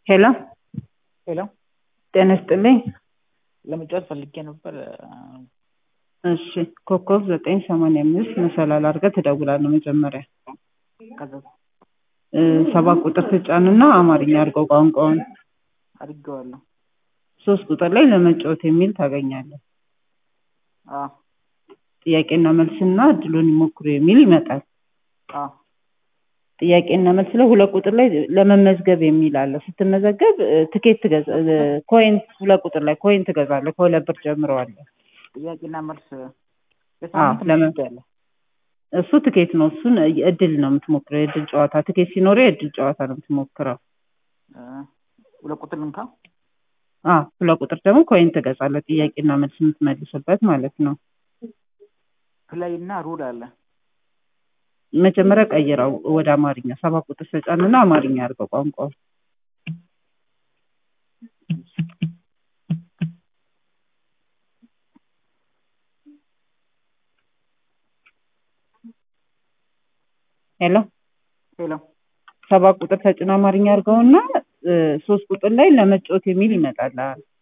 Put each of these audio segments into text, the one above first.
ሄሎ ሄሎ ጤና ይስጥልኝ። ለመጫወት ፈልጌ ነበር። እሺ ኮከብ ዘጠኝ ሰማንያ አምስት መሰላል አድርገህ ትደውላለህ መጀመሪያ ከዛ እ ሰባት ቁጥር ትጫንና አማርኛ አድርገው ቋንቋውን አድርጌዋለሁ። ሶስት ቁጥር ላይ ለመጫወት የሚል ታገኛለህ። አዎ ጥያቄና መልስና እድሉን ይሞክሩ የሚል ይመጣል። አዎ ጥያቄና መልስ ላይ ሁለት ቁጥር ላይ ለመመዝገብ የሚል አለ። ስትመዘገብ እ ትኬት ትገዛ እ ኮይን ሁለት ቁጥር ላይ ኮይን ትገዛለህ። ከሁለት ብር ጀምሮ አለ። ጥያቄና መልስ የሳምንት ለምን? ምሽት ያለ እሱ ትኬት ነው። እሱን እድል ነው የምትሞክረው። የእድል ጨዋታ ትኬት ሲኖረው የእድል ጨዋታ ነው የምትሞክረው። እ ሁለት ቁጥር ልንካ። አዎ ሁለት ቁጥር ደግሞ ኮይን ትገዛለህ። ጥያቄና መልስ የምትመልስበት ማለት ነው። ፕላይ እና ሩል አለ። መጀመሪያ ቀይረው ወደ አማርኛ ሰባት ቁጥር ተጫንና አማርኛ አድርገው ቋንቋው ሄሎ ሄሎ ሰባት ቁጥር ተጭኖ አማርኛ አድርገውና እ ሶስት ቁጥር ላይ ለመጫወት የሚል ይመጣል።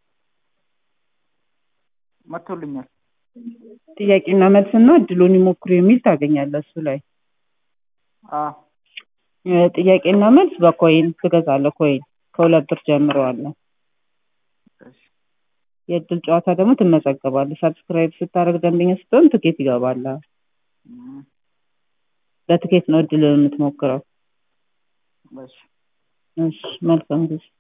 መጥቶልኛል። ጥያቄና መልስና እድሉን ይሞክሩ የሚል ታገኛለህ እሱ ላይ አዎ እ ጥያቄና መልስ በኮይን ትገዛለህ። ኮይን ከሁለት ብር ጀምሮ አለ። እሺ የእድል ጨዋታ ደግሞ ትመዘገባለህ። ሰብስክራይብ ስታደርግ ደንበኛ ስትሆን ትኬት ይገባልሃል። እም፣ በትኬት ነው እድል የምትሞክረው። እሺ እሺ መልካም ጊዜ